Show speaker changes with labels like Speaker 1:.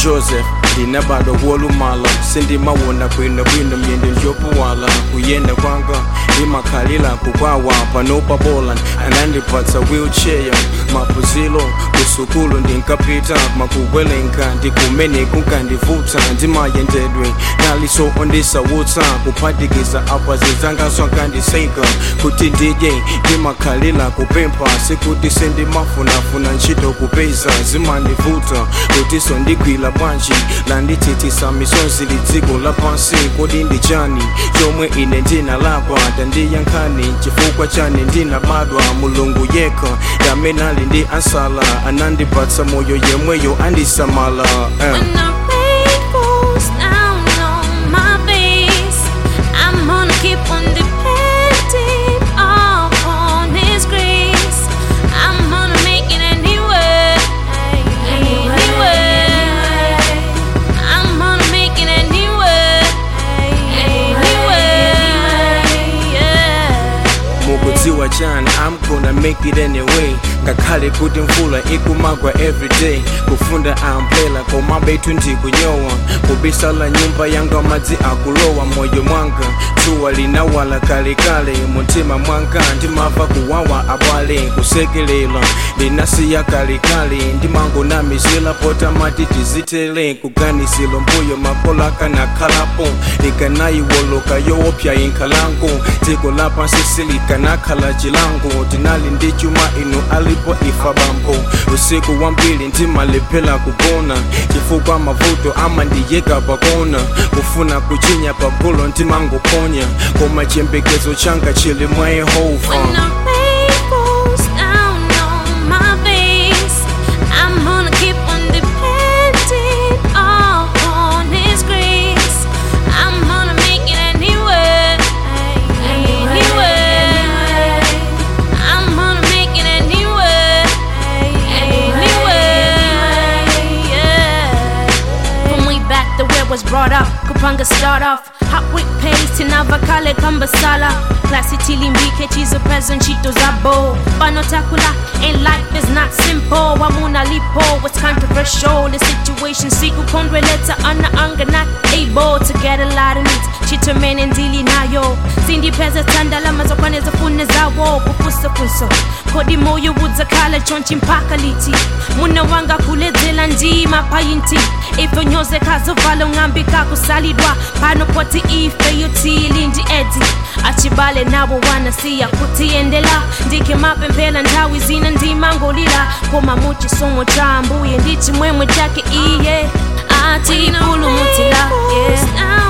Speaker 1: joseph ndinabadwa kuolumala sindimawona bwinobwino myendo njopuwala kuyenda kwanga ndimakhalira kukwawa panopa poland anandipatsa wheelchair mapuzilo kusukulu ndinkapita makukwelenka ndikumene kunkandivuta ndimayendedwe naliso ondisawutsa kuphatikiza apa zizangaso ankandiseka kuti ndidye ndimakhalira kupempha sikuti sendimafunafuna ntchito kupeza zimandivuta kutiso ndigwira bwanji landitsitsisa misonzi lidziko lapansi kodi ndi chani chomwe ine ndinalapa tandiyankhani chifukwa chani ndinabadwa mulungu yekha yamene ali ndi ansala anandipatsa moyo yemweyo andisamala eh.
Speaker 2: When the rain falls down on my face, I'm gonna keep on depending upon His grace. I'm gonna make it anyway, anyway. I'm gonna make it anyway, anyway. Yeah.
Speaker 1: mukudziwa chani i'm gonna make it anyway ngakhale kuti mvula ikumagwa everyday kufunda ambrela koma betu ndikunyowa kubisala nyumba yanga madzi akulowa moyo mwanga dzuwa linawala kalekale mutima mwanga ndimava kuwawa abale kusekelela ndinasiya kalekale ndimangonamizila potamati tizitele kuganisilo mbuyo makolo akanakhalapo likanayiwoloka yoopya inkhalango dziko lapansi silikanakhala chilango tinali ndi chuma inu alipo ifa bambo usiku wambiri ndimalephera kugona chifukwa mavuto amandiyeka pakona kufuna kuchinya pagolo ndimangoponya koma chiyembekezo changa chili mwa yehova
Speaker 2: When the rain falls down on my face, I'm gonna keep on depending upon His grace. I'm gonna make it anyway, anyway. I'm gonna make it anyway, anyway. Yeah. From way back, the way was brought up. Kupanga start off. Hot with pace, tinavakale kambasala. Classy tilimbike, chizo present, chito zabo. Panotakula, and life is not simple. Wamuna lipo, what's controversial? The situation, siku kondwe leta ana anga not able to get a lot of needs. Chito men and dili nayo. Cindy pesa tandala mazokwane zafune zawo. Kufusa funso. Kodi moyo wudza kala chonchi mpaka liti. Muna wanga kuledzela ndima payinti. Ifo nyoze kazovala ung'ambika kusalidwa pano poti ife yotili ndi edi achibale nabo wanasiya kutiyendela ndike mapemphera nthawi zina ndimangolira koma muchisomo cha mbuye ndi chimwemwe chake iye atipulumutira yeah.